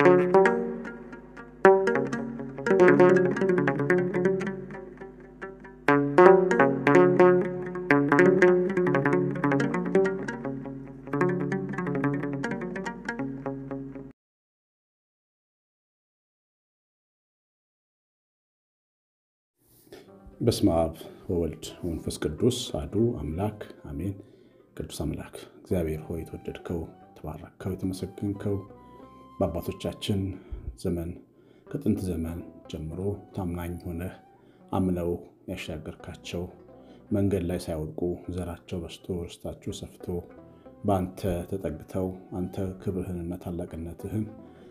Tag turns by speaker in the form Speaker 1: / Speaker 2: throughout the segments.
Speaker 1: በስመ አብ ወወልድ ወመንፈስ ቅዱስ አሐዱ አምላክ አሜን። ቅዱስ አምላክ እግዚአብሔር ሆይ የተወደድከው የተባረከው የተመሰገንከው በአባቶቻችን ዘመን ከጥንት ዘመን ጀምሮ ታማኝ ሆነህ አምነው ያሻገርካቸው መንገድ ላይ ሳይወድቁ ዘራቸው በስቶ ርስታችሁ ሰፍቶ በአንተ ተጠግተው አንተ ክብርህንና ታላቅነትህን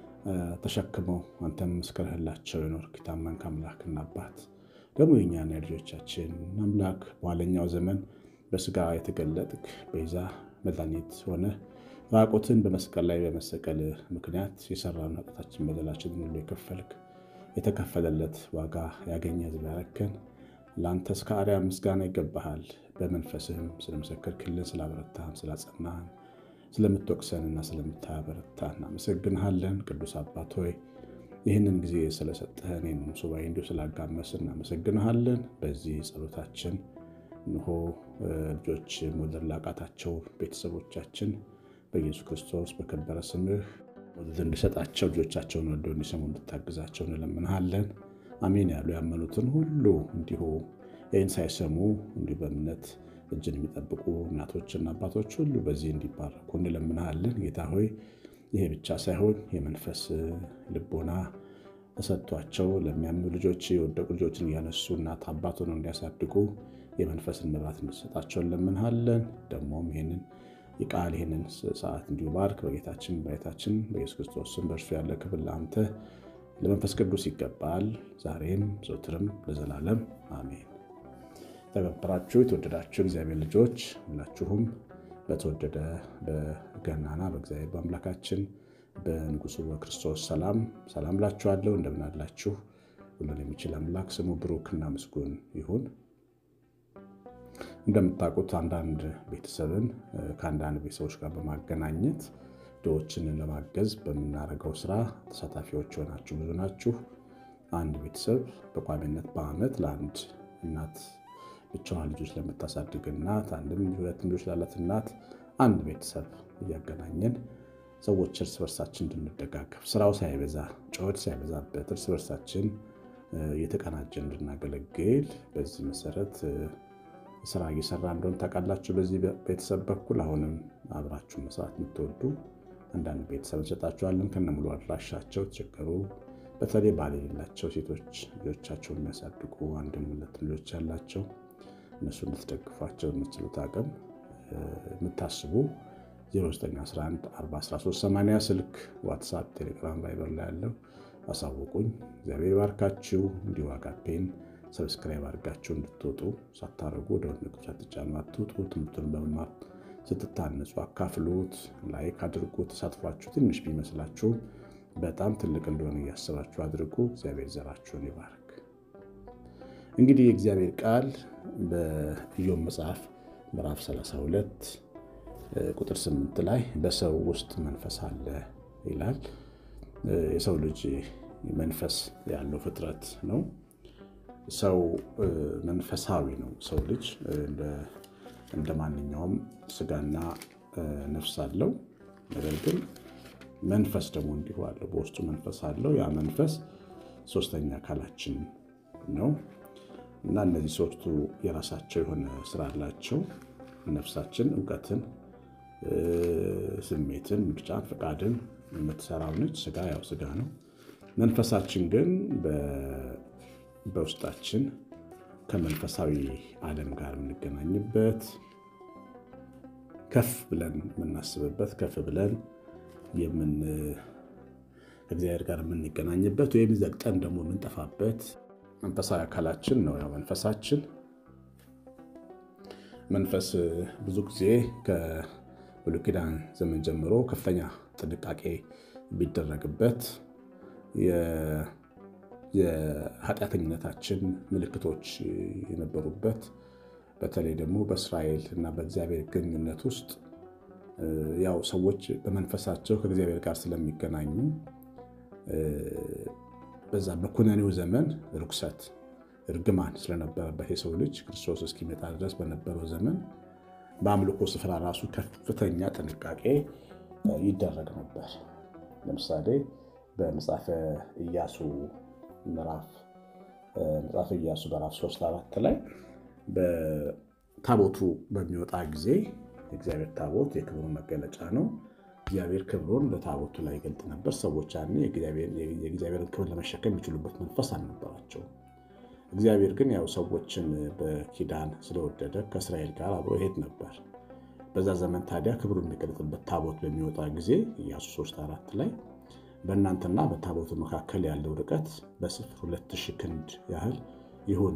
Speaker 1: ተሸክመው አንተም መስከረህላቸው የኖርክ የታመንክ አምላክና አባት ደግሞ የእኛና የልጆቻችን አምላክ በኋለኛው ዘመን በስጋ የተገለጥክ ቤዛ መድኃኒት ሆነ ራቁትን በመስቀል ላይ በመሰቀል ምክንያት የሰራን ኃጢአታችን በደላችን ሁሉ የከፈልክ የተከፈለለት ዋጋ ያገኘ ሕዝብ ያረከን ለአንተ እስከ አርያም ምስጋና ይገባሃል። በመንፈስህም ስለመሰከርክልን፣ ስላበረታህን፣ ስላጸናህን፣ ስለምትወቅሰንና ስለምታበረታን እናመሰግንሃለን። ቅዱስ አባት ሆይ ይህንን ጊዜ ስለሰጠህን ይህንን ሱባኤ እንዲሁ ስላጋመስን እናመሰግንሃለን። በዚህ ጸሎታችን እንሆ ልጆች መውለድ ላቃታቸው ቤተሰቦቻችን በኢየሱስ ክርስቶስ በከበረ ስምህ ወለድ እንዲሰጣቸው ልጆቻቸውን ወልደው እንዲሰሙ እንድታግዛቸው እንለምንሃለን። አሜን ያሉ ያመኑትን ሁሉ እንዲሁ ይህን ሳይሰሙ እንዲሁ በእምነት እጅን የሚጠብቁ እናቶችና አባቶች ሁሉ በዚህ እንዲባረኩ እንለምንሃለን። ጌታ ሆይ ይሄ ብቻ ሳይሆን የመንፈስ ልቦና ተሰጥቷቸው ለሚያምኑ ልጆች የወደቁ ልጆችን እያነሱ እናት አባት ሆነው እንዲያሳድጉ የመንፈስን መብራት እንድሰጣቸው እንለምንሃለን። ደግሞም ይህንን የቃል ይህንን ሰዓት እንዲሁ ባርክ። በጌታችን በጌታችን በኢየሱስ ክርስቶስ ስም በእርሱ ያለ ክብር ለአንተ ለመንፈስ ቅዱስ ይገባል፣ ዛሬም ዘውትርም ለዘላለም አሜን። ተከበራችሁ የተወደዳችሁ እግዚአብሔር ልጆች ሁላችሁም በተወደደ በገናና በእግዚአብሔር በአምላካችን በንጉሱ በክርስቶስ ሰላም ሰላም ላችኋለሁ። እንደምን አላችሁ? ሁሉን የሚችል አምላክ ስሙ ብሩክና ምስጉን ይሁን። እንደምታውቁት አንዳንድ ቤተሰብን ከአንዳንድ ቤተሰቦች ጋር በማገናኘት ድሆችን ለማገዝ በምናደርገው ስራ ተሳታፊዎች የሆናችሁ ብዙ ናችሁ። አንድ ቤተሰብ በቋሚነት በዓመት ለአንድ እናት ብቻዋን ልጆች ለምታሳድግ እናት አንድም ሁለትም ልጆች ላላት እናት አንድ ቤተሰብ እያገናኘን ሰዎች እርስ በርሳችን እንድንደጋገፍ ስራው ሳይበዛ ጩኸት ሳይበዛበት እርስ በርሳችን እየተቀናጀን እንድናገለግል በዚህ መሰረት ስራ እየሰራ እንደሆነ ታውቃላችሁ። በዚህ ቤተሰብ በኩል አሁንም አብራችሁ መስራት የምትወዱ አንዳንድ ቤተሰብ እንሰጣችኋለን ከነሙሉ አድራሻቸው የተቸገሩ በተለይ ባል የሌላቸው ሴቶች ልጆቻቸውን የሚያሳድጉ አንድም ሁለትም ልጆች ያላቸው እነሱ እንድትደግፏቸው የምትችሉት አቅም የምታስቡ 09114138 ስልክ፣ ዋትሳፕ፣ ቴሌግራም፣ ቫይበር ላይ ያለው አሳውቁኝ። እግዚአብሔር ባርካችሁ። እንዲሁ አጋፔን ሰብስክራይብ አድርጋችሁ እንድትወጡ ሳታደርጉ ወደ ወንድቁ ሳትጫኑ አትውጡ። ትምህርቱን በመማር ስትታነጹ አካፍሉት፣ ላይክ አድርጉ። ተሳትፏችሁ ትንሽ ቢመስላችሁ በጣም ትልቅ እንደሆነ እያሰባችሁ አድርጉ። እግዚአብሔር ዘራችሁን ይባርክ። እንግዲህ የእግዚአብሔር ቃል በኢዮብ መጽሐፍ ምዕራፍ 32 ቁጥር 8 ላይ በሰው ውስጥ መንፈስ አለ ይላል። የሰው ልጅ መንፈስ ያለው ፍጥረት ነው። ሰው መንፈሳዊ ነው። ሰው ልጅ እንደ ማንኛውም ስጋና ነፍስ አለው። ነገር ግን መንፈስ ደግሞ እንዲሁ አለው። በውስጡ መንፈስ አለው። ያ መንፈስ ሶስተኛ አካላችን ነው እና እነዚህ ሶስቱ የራሳቸው የሆነ ስራ አላቸው። ነፍሳችን እውቀትን፣ ስሜትን፣ ምርጫን፣ ፈቃድን የምትሰራው ነች። ስጋ ያው ስጋ ነው። መንፈሳችን ግን በውስጣችን ከመንፈሳዊ ዓለም ጋር የምንገናኝበት ከፍ ብለን የምናስብበት ከፍ ብለን ከእግዚአብሔር ጋር የምንገናኝበት ወይም ዘግጠን ደግሞ የምንጠፋበት መንፈሳዊ አካላችን ነው። ያው መንፈሳችን መንፈስ ብዙ ጊዜ ከብሉይ ኪዳን ዘመን ጀምሮ ከፍተኛ ጥንቃቄ ቢደረግበት የኃጢአተኝነታችን ምልክቶች የነበሩበት በተለይ ደግሞ በእስራኤል እና በእግዚአብሔር ግንኙነት ውስጥ ያው ሰዎች በመንፈሳቸው ከእግዚአብሔር ጋር ስለሚገናኙ በዛ በኩነኔው ዘመን ርኩሰት፣ እርግማን ስለነበረበት የሰው ልጅ ክርስቶስ እስኪመጣ ድረስ በነበረው ዘመን በአምልኮ ስፍራ ራሱ ከፍተኛ ጥንቃቄ ይደረግ ነበር። ለምሳሌ በመጽሐፈ ኢያሱ ምዕራፍ መጽሐፈ ኢያሱ ምዕራፍ ሶስት አራት ላይ በታቦቱ በሚወጣ ጊዜ የእግዚአብሔር ታቦት የክብሩ መገለጫ ነው። እግዚአብሔር ክብሩን በታቦቱ ላይ ይገልጥ ነበር። ሰዎች ያኔ የእግዚአብሔርን ክብር ለመሸከም የሚችሉበት መንፈስ አልነበራቸውም። እግዚአብሔር ግን ያው ሰዎችን በኪዳን ስለወደደ ከእስራኤል ጋር አብሮ ይሄድ ነበር። በዛ ዘመን ታዲያ ክብሩ የሚገለጥበት ታቦት በሚወጣ ጊዜ ኢያሱ ሶስት አራት ላይ በእናንተና በታቦቱ መካከል ያለው ርቀት በስፍር ሁለት ሺህ ክንድ ያህል ይሁን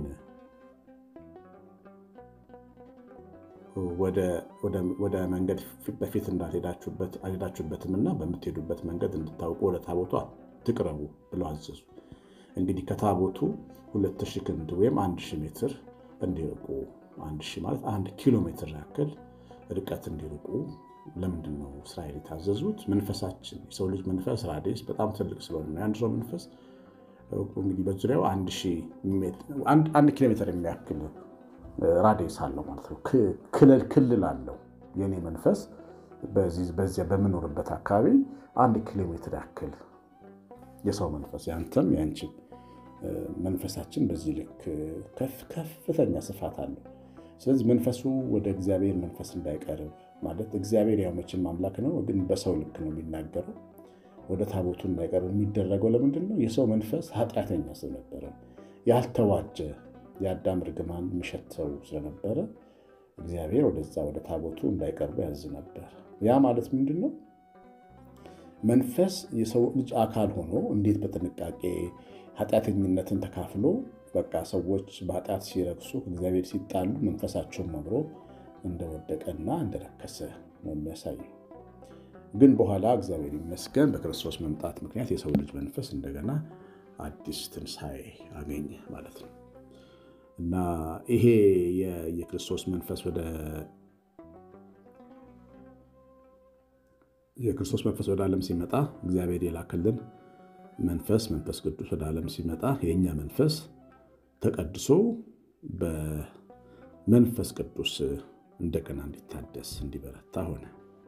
Speaker 1: ወደ መንገድ በፊት እንዳልሄዳችሁበትምና በምትሄዱበት መንገድ እንድታውቁ ወደ ታቦቱ አትቅረቡ ብለው አዘዙ። እንግዲህ ከታቦቱ ሁለት ሺህ ክንድ ወይም አንድ ሺህ ሜትር እንዲርቁ አንድ ሺህ ማለት አንድ ኪሎ ሜትር ያክል ርቀት እንዲርቁ ለምንድን ነው እስራኤል የታዘዙት? መንፈሳችን የሰው ልጅ መንፈስ ራዴስ በጣም ትልቅ ስለሆነ ነው። የአንድ ሰው መንፈስ እንግዲህ በዙሪያው አንድ ኪሎ ሜትር የሚያክል ራዴስ አለው ማለት ነው። ክልል ክልል አለው። የኔ መንፈስ በዚያ በምኖርበት አካባቢ አንድ ኪሎ ሜትር ያክል የሰው መንፈስ ያንተም ያንቺም መንፈሳችን በዚህ ልክ ከፍተኛ ስፋት አለው። ስለዚህ መንፈሱ ወደ እግዚአብሔር መንፈስ እንዳይቀርብ ማለት እግዚአብሔር ያው መቼም አምላክ ነው፣ ግን በሰው ልክ ነው የሚናገረው። ወደ ታቦቱ እንዳይቀርብ የሚደረገው ለምንድን ነው? የሰው መንፈስ ኃጢአተኛ ስለነበረ ያልተዋጀ የአዳም እርግማን የሚሸተው ስለነበረ እግዚአብሔር ወደዛ ወደ ታቦቱ እንዳይቀርቡ ያዝ ነበር። ያ ማለት ምንድን ነው? መንፈስ የሰው ልጅ አካል ሆኖ እንዴት በጥንቃቄ ኃጢአተኝነትን ተካፍሎ በቃ ሰዎች በኃጢአት ሲረክሱ እግዚአብሔር ሲጣሉ መንፈሳቸውን አብሮ እንደወደቀና እንደረከሰ ነው የሚያሳየው። ግን በኋላ እግዚአብሔር ይመስገን በክርስቶስ መምጣት ምክንያት የሰው ልጅ መንፈስ እንደገና አዲስ ትንሣኤ አገኘ ማለት ነው እና ይሄ የክርስቶስ መንፈስ ወደ የክርስቶስ መንፈስ ወደ ዓለም ሲመጣ እግዚአብሔር የላክልን መንፈስ መንፈስ ቅዱስ ወደ ዓለም ሲመጣ የእኛ መንፈስ ተቀድሶ በመንፈስ ቅዱስ እንደገና እንዲታደስ እንዲበረታ ሆነ።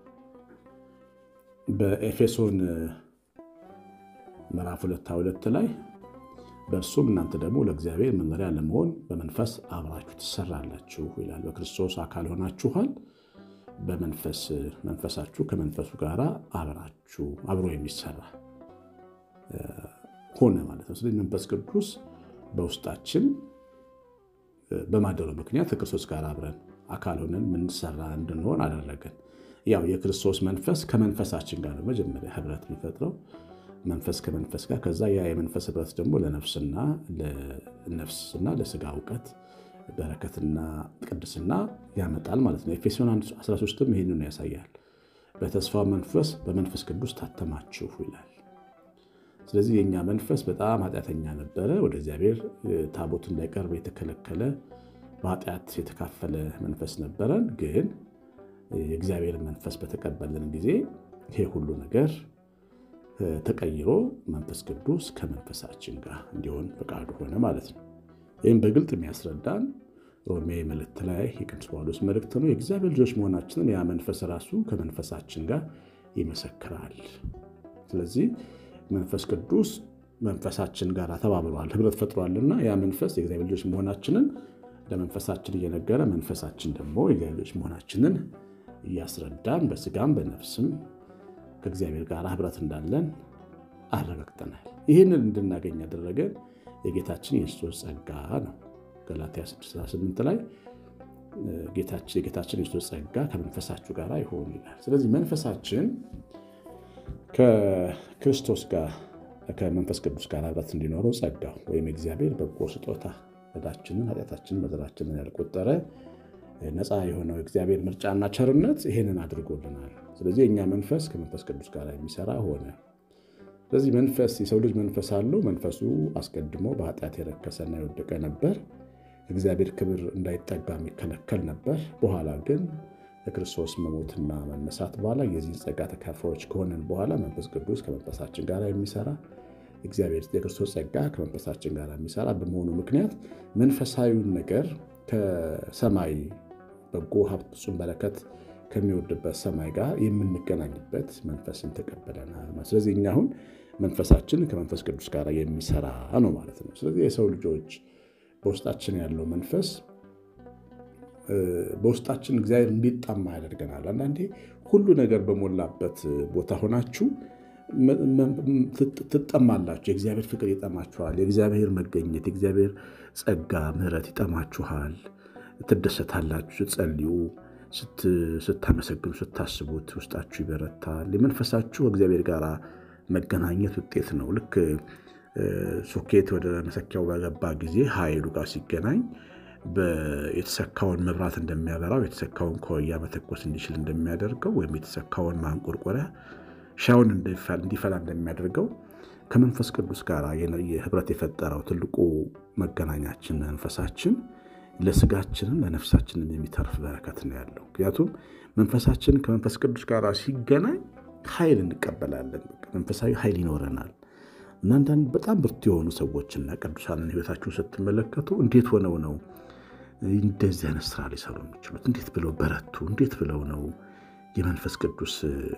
Speaker 1: በኤፌሶን ምዕራፍ ሁለት ሁለት ላይ በእርሱም እናንተ ደግሞ ለእግዚአብሔር መኖሪያ ለመሆን በመንፈስ አብራችሁ ትሰራላችሁ ይላል። በክርስቶስ አካል ሆናችኋል። በመንፈስ መንፈሳችሁ ከመንፈሱ ጋር አብራችሁ አብሮ የሚሰራ ሆነ ማለት ነው። ስለዚህ መንፈስ ቅዱስ በውስጣችን በማደሩ ምክንያት ከክርስቶስ ጋር አብረን አካል ሆነን ምንሰራ እንድንሆን አደረገን። ያው የክርስቶስ መንፈስ ከመንፈሳችን ጋር መጀመሪያ ህብረት የሚፈጥረው መንፈስ ከመንፈስ ጋር ከዛ ያ የመንፈስ ህብረት ደግሞ ለነፍስና ለነፍስና ለስጋ እውቀት በረከትና ቅድስና ያመጣል ማለት ነው። ኤፌሶን 13ም ይህንን ያሳያል። በተስፋ መንፈስ በመንፈስ ቅዱስ ታተማችሁ ይላል። ስለዚህ የእኛ መንፈስ በጣም ኃጢአተኛ ነበረ። ወደ እግዚአብሔር ታቦት እንዳይቀርብ የተከለከለ በኃጢአት የተካፈለ መንፈስ ነበረን። ግን የእግዚአብሔር መንፈስ በተቀበልን ጊዜ ይሄ ሁሉ ነገር ተቀይሮ መንፈስ ቅዱስ ከመንፈሳችን ጋር እንዲሆን ፈቃዱ ሆነ ማለት ነው። ይህም በግልጥ የሚያስረዳን ሮሜ መልእክት ላይ የቅዱስ ጳውሎስ መልእክት ነው። የእግዚአብሔር ልጆች መሆናችንን ያ መንፈስ ራሱ ከመንፈሳችን ጋር ይመሰክራል። ስለዚህ መንፈስ ቅዱስ መንፈሳችን ጋር ተባብሯል፣ ህብረት ፈጥሯልና ያ መንፈስ የእግዚአብሔር ልጆች መሆናችንን ለመንፈሳችን እየነገረ መንፈሳችን ደግሞ የእግዚአብሔር ልጆች መሆናችንን እያስረዳን በስጋም በነፍስም ከእግዚአብሔር ጋር ህብረት እንዳለን አረጋግጠናል። ይህንን እንድናገኝ ያደረገን የጌታችን የክርስቶስ ጸጋ ነው። ገላትያ 6፥8 ላይ የጌታችን የክርስቶስ ጸጋ ከመንፈሳችሁ ጋር ይሆን ይላል። ስለዚህ መንፈሳችን ከክርስቶስ ጋር ከመንፈስ ቅዱስ ጋር ህብረት እንዲኖረው ጸጋው ወይም የእግዚአብሔር በጎ ስጦታ ዕዳችንን፣ ኃጢአታችንን፣ በደላችንን ያልቆጠረ ነፃ የሆነው የእግዚአብሔር ምርጫና ቸርነት ይሄንን አድርጎልናል። ስለዚህ የእኛ መንፈስ ከመንፈስ ቅዱስ ጋር የሚሰራ ሆነ። ስለዚህ መንፈስ የሰው ልጅ መንፈስ አለው። መንፈሱ አስቀድሞ በኃጢአት የረከሰና የወደቀ ነበር። እግዚአብሔር ክብር እንዳይጠጋ የሚከለከል ነበር። በኋላ ግን ከክርስቶስ መሞትና መነሳት በኋላ የዚህ ጸጋ ተካፋዮች ከሆነን በኋላ መንፈስ ቅዱስ ከመንፈሳችን ጋር የሚሰራ እግዚአብሔር የክርስቶስ ጸጋ ከመንፈሳችን ጋር የሚሰራ በመሆኑ ምክንያት መንፈሳዊውን ነገር ከሰማይ በጎ ሀብት ፍጹም በረከት ከሚወድበት ሰማይ ጋር የምንገናኝበት መንፈስን ተቀበለናል። ስለዚህ እኛ አሁን መንፈሳችን ከመንፈስ ቅዱስ ጋር የሚሰራ ነው ማለት ነው። ስለዚህ የሰው ልጆች በውስጣችን ያለው መንፈስ በውስጣችን እግዚአብሔር እንዲጣማ ያደርገናል። አንዳንዴ ሁሉ ነገር በሞላበት ቦታ ሆናችሁ ትጠማላችሁ። የእግዚአብሔር ፍቅር ይጠማችኋል። የእግዚአብሔር መገኘት፣ የእግዚአብሔር ጸጋ፣ ምሕረት ይጠማችኋል። ትደሰታላችሁ ስትጸልዩ ስታመሰግኑ ስታስቡት ውስጣችሁ ይበረታል። የመንፈሳችሁ ከእግዚአብሔር ጋር መገናኘት ውጤት ነው። ልክ ሶኬት ወደ መሰኪያው በገባ ጊዜ ኃይሉ ጋር ሲገናኝ የተሰካውን መብራት እንደሚያበራው የተሰካውን ከወያ መተኮስ እንዲችል እንደሚያደርገው ወይም የተሰካውን ማንቆርቆሪያ ሻውን እንዲፈላ እንደሚያደርገው ከመንፈስ ቅዱስ ጋር ህብረት የፈጠረው ትልቁ መገናኛችን መንፈሳችን ለስጋችንም ለነፍሳችንም የሚተርፍ በረከት ነው ያለው። ምክንያቱም መንፈሳችን ከመንፈስ ቅዱስ ጋር ሲገናኝ ኃይል እንቀበላለን። መንፈሳዊ ኃይል ይኖረናል እና አንዳንድ በጣም ብርቱ የሆኑ ሰዎችና ቅዱሳንን ህይወታቸውን ስትመለከቱ እንዴት ሆነው ነው እንደዚህ አይነት ስራ ሊሰሩ የሚችሉት? እንዴት ብለው በረቱ? እንዴት ብለው ነው የመንፈስ ቅዱስ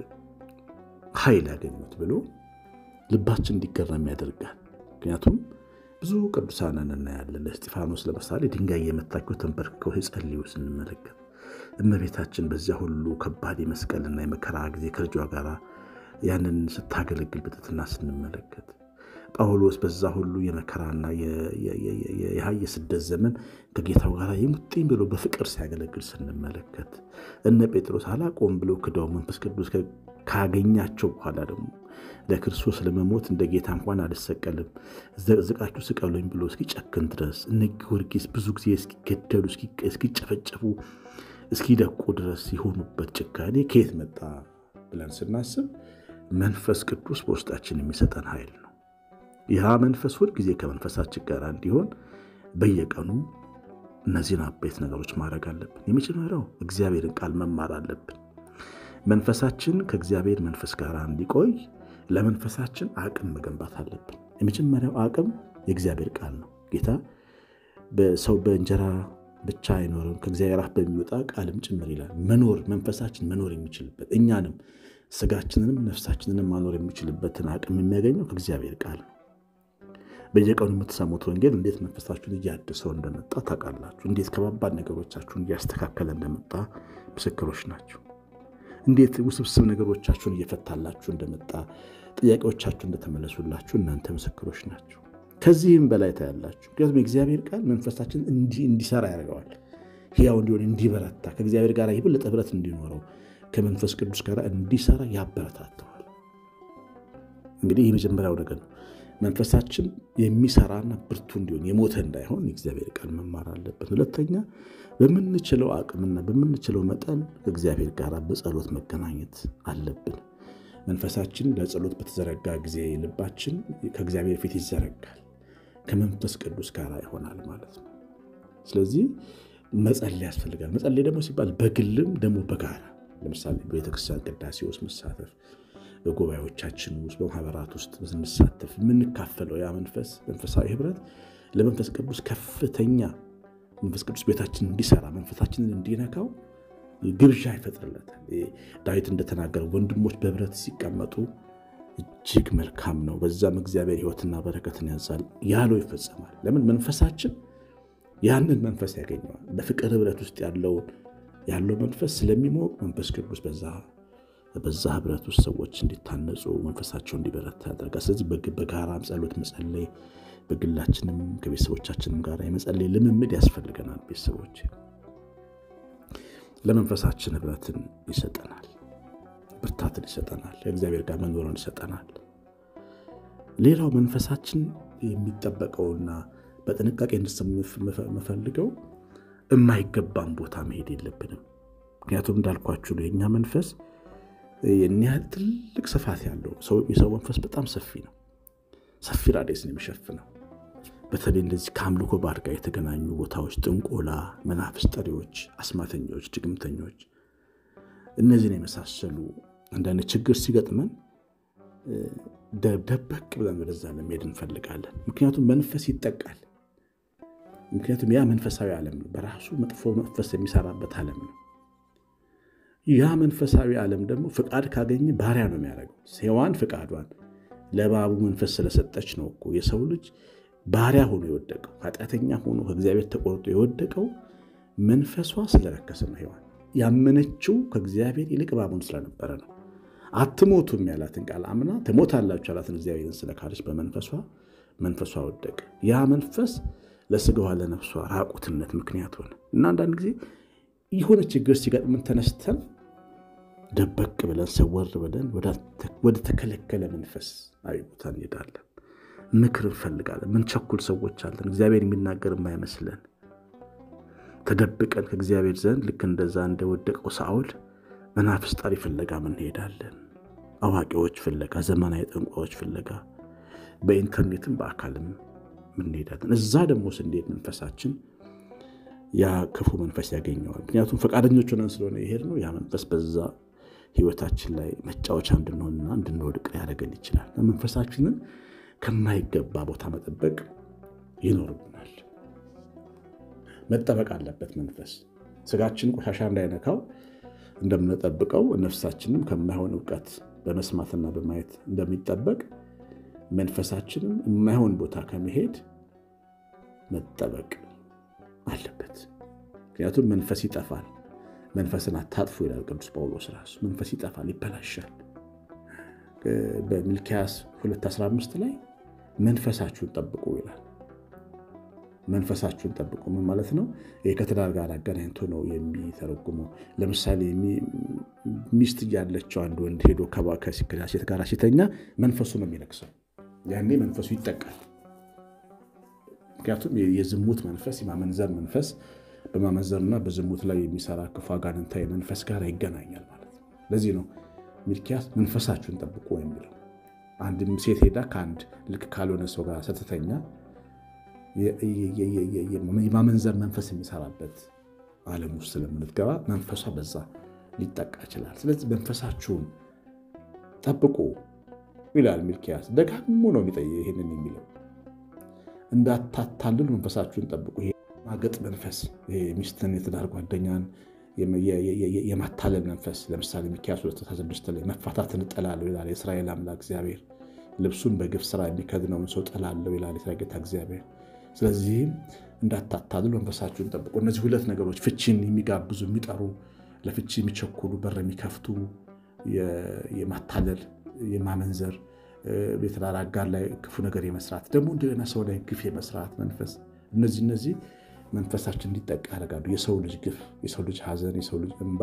Speaker 1: ኃይል ያገኙት ብሎ ልባችን እንዲገረም ያደርጋል። ምክንያቱም ብዙ ቅዱሳንን እናያለን። ለእስጢፋኖስ ለምሳሌ ድንጋይ የመታቸው ተንበርክከው ሲጸልዩ ስንመለከት እመቤታችን በዚያ ሁሉ ከባድ የመስቀልና የመከራ ጊዜ ከልጇ ጋር ያንን ስታገለግል በትሕትና ስንመለከት ጳውሎስ በዛ ሁሉ የመከራና የስደት ዘመን ከጌታው ጋር የሙጥኝ ብሎ በፍቅር ሲያገለግል ስንመለከት እነ ጴጥሮስ አላቆም ብሎ ክደው መንፈስ ቅዱስ ካገኛቸው በኋላ ደግሞ ለክርስቶስ ለመሞት እንደ ጌታ እንኳን አልሰቀልም ዘቅዝቃችሁ ስቀሉኝ ብሎ እስኪጨክን ድረስ እነ ጊዮርጊስ ብዙ ጊዜ እስኪገደሉ እስኪጨፈጨፉ እስኪደቁ ድረስ የሆኑበት ጭካኔ ከየት መጣ ብለን ስናስብ መንፈስ ቅዱስ በውስጣችን የሚሰጠን ኃይል ነው። ይህ መንፈስ ሁል ጊዜ ከመንፈሳችን ጋር እንዲሆን በየቀኑ እነዚህን አበይት ነገሮች ማድረግ አለብን። የመጀመሪያው እግዚአብሔርን ቃል መማር አለብን። መንፈሳችን ከእግዚአብሔር መንፈስ ጋር እንዲቆይ ለመንፈሳችን አቅም መገንባት አለብን። የመጀመሪያው አቅም የእግዚአብሔር ቃል ነው። ጌታ በሰው በእንጀራ ብቻ አይኖርም ከእግዚአብሔር አፍ በሚወጣ ቃልም ጭምር ይላል። መኖር መንፈሳችን መኖር የሚችልበት እኛንም ስጋችንንም ነፍሳችንንም ማኖር የሚችልበትን አቅም የሚያገኘው ከእግዚአብሔር ቃል ነው። በየቀኑ የምትሰሙት ወንጌል እንዴት መንፈሳችሁን እያድሰው እንደመጣ ታውቃላችሁ። እንዴት ከባባድ ነገሮቻችሁን እያስተካከለ እንደመጣ ምስክሮች ናቸው። እንዴት ውስብስብ ነገሮቻችሁን እየፈታላችሁ እንደመጣ ጥያቄዎቻችሁ እንደተመለሱላችሁ እናንተ ምስክሮች ናቸው። ከዚህም በላይ ታያላችሁ። ምክንያቱም የእግዚአብሔር ቃል መንፈሳችን እንዲሰራ ያደርገዋል። ሕያው እንዲሆን፣ እንዲበረታ፣ ከእግዚአብሔር ጋር የበለጠ ኅብረት እንዲኖረው፣ ከመንፈስ ቅዱስ ጋር እንዲሰራ ያበረታተዋል። እንግዲህ የመጀመሪያው ነገር ነው። መንፈሳችን የሚሰራና ብርቱ እንዲሆን የሞተ እንዳይሆን የእግዚአብሔር ቃል መማር አለብን። ሁለተኛ በምንችለው አቅምና በምንችለው መጠን ከእግዚአብሔር ጋር በጸሎት መገናኘት አለብን። መንፈሳችን ለጸሎት በተዘረጋ ጊዜ ልባችን ከእግዚአብሔር ፊት ይዘረጋል፣ ከመንፈስ ቅዱስ ጋር ይሆናል ማለት ነው። ስለዚህ መጸለይ ያስፈልጋል። መጸለይ ደግሞ ሲባል በግልም ደግሞ በጋራ ለምሳሌ በቤተክርስቲያን ቅዳሴ ውስጥ መሳተፍ በጉባኤዎቻችን ውስጥ በማህበራት ውስጥ ስንሳተፍ የምንካፈለው ያ መንፈስ መንፈሳዊ ህብረት ለመንፈስ ቅዱስ ከፍተኛ መንፈስ ቅዱስ ቤታችን እንዲሰራ መንፈሳችንን እንዲነካው ግብዣ ይፈጥርለታል። ዳዊት እንደተናገረው ወንድሞች በህብረት ሲቀመጡ እጅግ መልካም ነው፣ በዛም እግዚአብሔር ህይወትና በረከትን ያዛል ያለው ይፈጸማል። ለምን መንፈሳችን ያንን መንፈስ ያገኘዋል። በፍቅር ህብረት ውስጥ ያለውን ያለው መንፈስ ስለሚሞቅ መንፈስ ቅዱስ በዛ በዛ ህብረት ውስጥ ሰዎች እንዲታነጹ መንፈሳቸው እንዲበረታ ያደርጋል። ስለዚህ በጋራም ጸሎት መጸለይ በግላችንም ከቤተሰቦቻችንም ጋር የመጸለይ ልምምድ ያስፈልገናል። ቤተሰቦች ለመንፈሳችን ህብረትን ይሰጠናል፣ ብርታትን ይሰጠናል፣ ከእግዚአብሔር ጋር መኖርን ይሰጠናል። ሌላው መንፈሳችን የሚጠበቀውና በጥንቃቄ እንድንፈልገው የማይገባን ቦታ መሄድ የለብንም። ምክንያቱም እንዳልኳችሁ ነው የእኛ መንፈስ ይህን ያህል ትልቅ ስፋት ያለው የሰው መንፈስ በጣም ሰፊ ነው። ሰፊ ራዴስ ነው የሚሸፍነው። በተለይ እንደዚህ ከአምልኮ ባዕድ ጋር የተገናኙ ቦታዎች፣ ጥንቆላ፣ መናፍስት ጠሪዎች፣ አስማተኞች፣ ድግምተኞች፣ እነዚህን የመሳሰሉ አንዳንድ ችግር ሲገጥመን ደበቅ ብለን ወደዛ ለመሄድ እንፈልጋለን። ምክንያቱም መንፈስ ይጠቃል። ምክንያቱም ያ መንፈሳዊ ዓለም ነው፣ በራሱ መጥፎ መንፈስ የሚሰራበት ዓለም ነው። ያ መንፈሳዊ ዓለም ደግሞ ፍቃድ ካገኘ ባሪያ ነው የሚያደርገው። ሔዋን ፍቃዷን ለእባቡ መንፈስ ስለሰጠች ነው እኮ የሰው ልጅ ባሪያ ሆኖ የወደቀው ኃጢአተኛ ሆኖ ከእግዚአብሔር ተቆርጦ የወደቀው መንፈሷ ስለረከሰ ነው። ሔዋን ያመነችው ከእግዚአብሔር ይልቅ እባቡን ስለነበረ ነው። አትሞቱም ያላትን ቃል አምና ትሞታላችሁ ያላትን እግዚአብሔርን ስለካደች በመንፈሷ መንፈሷ ወደቀ። ያ መንፈስ ለስጋዋ ለነፍሷ ራቁትነት ምክንያት ሆነ እና አንዳንድ ጊዜ የሆነ ችግር ሲገጥምን ተነስተን ደበቅ ብለን ሰወር ብለን ወደ ተከለከለ መንፈስ አዊ ቦታ እንሄዳለን። ምክር እንፈልጋለን። ምን ቸኩል ሰዎች አለን። እግዚአብሔር የሚናገር የማይመስለን ተደብቀን ከእግዚአብሔር ዘንድ ልክ እንደዛ እንደወደቀው ሳኦል መናፍስት ጠሪ ፍለጋ እንሄዳለን። አዋቂዎች ፍለጋ፣ ዘመናዊ ጠንቋዮች ፍለጋ፣ በኢንተርኔትም በአካልም እንሄዳለን። እዛ ደግሞ ስንሄድ መንፈሳችን ያ ክፉ መንፈስ ያገኘዋል። ምክንያቱም ፈቃደኞች ሆነን ስለሆነ ይሄድ ነው። ያ መንፈስ በዛ ህይወታችን ላይ መጫወቻ እንድንሆንና እንድንወድቅ ሊያደርገን ይችላል። መንፈሳችንን ከማይገባ ቦታ መጠበቅ ይኖርብናል። መጠበቅ አለበት። መንፈስ ስጋችን ቆሻሻ እንዳይነካው እንደምንጠብቀው ነፍሳችንም ከማይሆን እውቀት በመስማትና በማየት እንደሚጠበቅ መንፈሳችንም የማይሆን ቦታ ከመሄድ መጠበቅ አለበት። ምክንያቱም መንፈስ ይጠፋል። መንፈስን አታጥፉ ይላል ቅዱስ ጳውሎስ ራሱ። መንፈስ ይጠፋል፣ ይበላሻል። በሚልኪያስ 215 ላይ መንፈሳችሁን ጠብቁ ይላል። መንፈሳችሁን ጠብቁ ምን ማለት ነው? ይህ ከትዳር ጋር አገናኝቶ ነው የሚተረጉመው። ለምሳሌ ሚስት እያለችው አንድ ወንድ ሄዶ ከሴት ጋር ሲተኛ መንፈሱ ነው የሚነክሰው። ያኔ መንፈሱ ይጠቃል። ምክንያቱም የዝሙት መንፈስ የማመንዘር መንፈስ በማመንዘርና በዝሙት ላይ የሚሰራ ክፉ አጋንንታዊ መንፈስ ጋር ይገናኛል ማለት ነው። ለዚህ ነው ሚልኪያስ መንፈሳችሁን ጠብቁ የሚለው። አንድ ሴት ሄዳ ከአንድ ልክ ካልሆነ ሰው ጋር ስትተኛ የማመንዘር መንፈስ የሚሰራበት ዓለም ውስጥ ስለምትገባ መንፈሷ በዛ ሊጠቃ ይችላል። ስለዚህ መንፈሳችሁን ጠብቁ ይላል ሚልኪያስ። ደጋግሞ ነው ይህንን የሚለው እንዳታታልሉ መንፈሳችሁን ጠብቁ። ማገጥ መንፈስ ሚስትን፣ የትዳር ጓደኛን የማታለል መንፈስ ለምሳሌ ሚልኪያስ 2፥16 ላይ መፋታትን እጠላለሁ ይላል የእስራኤል አምላክ እግዚአብሔር። ልብሱን በግፍ ስራ የሚከድነውን ሰው እጠላለሁ ይላል የእስራኤል ጌታ እግዚአብሔር። ስለዚህም እንዳታታልሉ መንፈሳችሁን ጠብቁ። እነዚህ ሁለት ነገሮች ፍቺን የሚጋብዙ የሚጠሩ፣ ለፍቺ የሚቸኩሉ፣ በር የሚከፍቱ የማታለል የማመንዘር የትዳር አጋር ላይ ክፉ ነገር የመስራት ደግሞ እንደገና ሰው ላይ ግፍ የመስራት መንፈስ እነዚህ እነዚህ መንፈሳችን እንዲጠቃ ያደርጋሉ። የሰው ልጅ ግፍ፣ የሰው ልጅ ሐዘን፣ የሰው ልጅ እንባ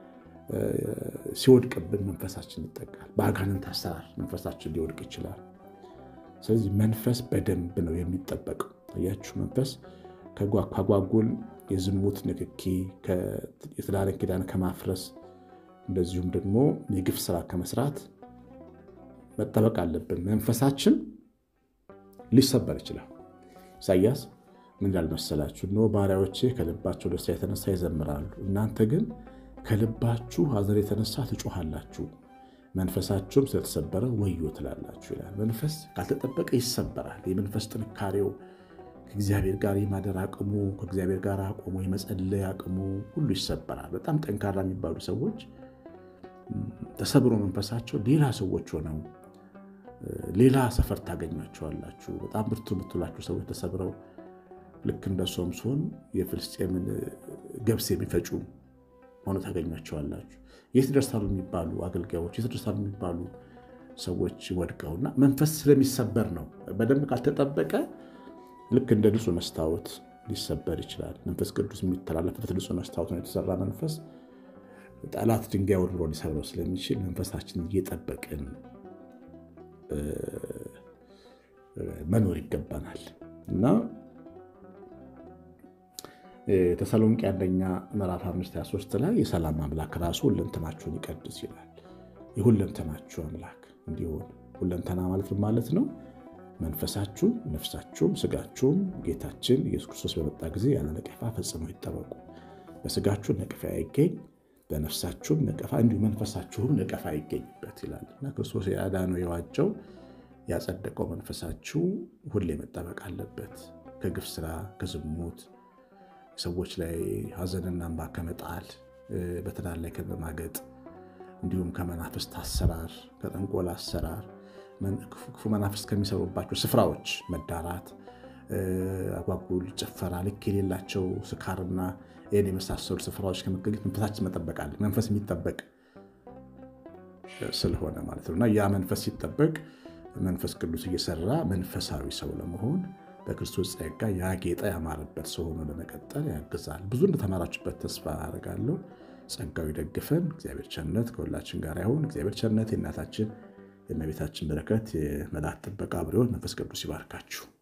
Speaker 1: ሲወድቅብን መንፈሳችን ይጠቃል። በአጋንንት አሰራር መንፈሳችን ሊወድቅ ይችላል። ስለዚህ መንፈስ በደንብ ነው የሚጠበቀው። አያችሁ፣ መንፈስ ከጓጓጎል የዝሙት ንክኪ፣ የትዳርን ኪዳን ከማፍረስ እንደዚሁም ደግሞ የግፍ ስራ ከመስራት መጠበቅ አለብን። መንፈሳችን ሊሰበር ይችላል። ኢሳያስ ምን ይላል መሰላችሁ? እነሆ ባሪያዎቼ ከልባቸው ደስታ የተነሳ ይዘምራሉ፣ እናንተ ግን ከልባችሁ ሐዘን የተነሳ ትጮሃላችሁ፣ መንፈሳችሁም ስለተሰበረ ወዮ ትላላችሁ ይላል። መንፈስ ካልተጠበቀ ይሰበራል። የመንፈስ ጥንካሬው ከእግዚአብሔር ጋር የማደር አቅሙ ከእግዚአብሔር ጋር አቆሙ የመጸለይ አቅሙ ሁሉ ይሰበራል። በጣም ጠንካራ የሚባሉ ሰዎች ተሰብሮ መንፈሳቸው ሌላ ሰዎች ሆነው ሌላ ሰፈር ታገኟቸዋላችሁ። በጣም ብርቱ የምትላችሁ ሰዎች ተሰብረው ልክ እንደ ሶምሶን የፍልስጤምን ገብስ የሚፈጩ ሆኖ ታገኟቸዋላችሁ። የት ደርሳሉ የሚባሉ አገልጋዮች፣ የት ደርሳሉ የሚባሉ ሰዎች ወድቀውና መንፈስ ስለሚሰበር ነው። በደንብ ካልተጠበቀ ልክ እንደ ንጹሕ መስታወት ሊሰበር ይችላል። መንፈስ ቅዱስ የሚተላለፍበት ንጹሕ መስታወት ነው የተሰራ መንፈስ ጠላት ድንጋይ ወርውሮ ሊሰብረው ስለሚችል መንፈሳችን እየጠበቅን መኖር ይገባናል እና ተሰሎንቄ አንደኛ ምዕራፍ 5 23 ላይ የሰላም አምላክ ራሱ ሁለንተናችሁን ይቀድስ ይላል። የሁለንተናችሁ አምላክ እንዲሆን ሁለንተና ማለት ማለት ነው መንፈሳችሁም፣ ነፍሳችሁም፣ ስጋችሁም ጌታችን ኢየሱስ ክርስቶስ በመጣ ጊዜ ያለ ነቀፋ ፈጽሞ ይጠበቁ። በስጋችሁ ነቀፋ አይገኝ በነፍሳችሁም ነቀፋ እንዲሁ መንፈሳችሁም ነቀፋ ይገኝበት ይላል እና ክርስቶስ ያዳነው የዋጀው ያጸደቀው መንፈሳችሁ ሁሌ መጠበቅ አለበት። ከግፍ ስራ፣ ከዝሙት፣ ሰዎች ላይ ሐዘንና እንባ ከመጣል፣ በትዳር ላይ ከመማገጥ እንዲሁም ከመናፍስት አሰራር፣ ከጠንቆላ አሰራር፣ ክፉ መናፍስት ከሚሰሩባቸው ስፍራዎች መዳራት፣ አጓጉል ጭፈራ፣ ልክ የሌላቸው ስካርና ይህን የመሳሰሉ ስፍራዎች ከመገኘት መንፈሳችን መጠበቅ አለ። መንፈስ የሚጠበቅ ስለሆነ ማለት ነው እና ያ መንፈስ ሲጠበቅ መንፈስ ቅዱስ እየሰራ መንፈሳዊ ሰው ለመሆን በክርስቶስ ጸጋ ያጌጠ ያማረበት ሰው ሆኖ ለመቀጠል ያግዛል። ብዙ እንደተማራችሁበት ተስፋ አደርጋለሁ። ጸጋው ይደግፈን። እግዚአብሔር ቸርነት ከሁላችን ጋር ይሁን። እግዚአብሔር ቸርነት የእናታችን የእመቤታችን በረከት የመላእክት ጥበቃ አብሮን መንፈስ ቅዱስ ይባርካችሁ።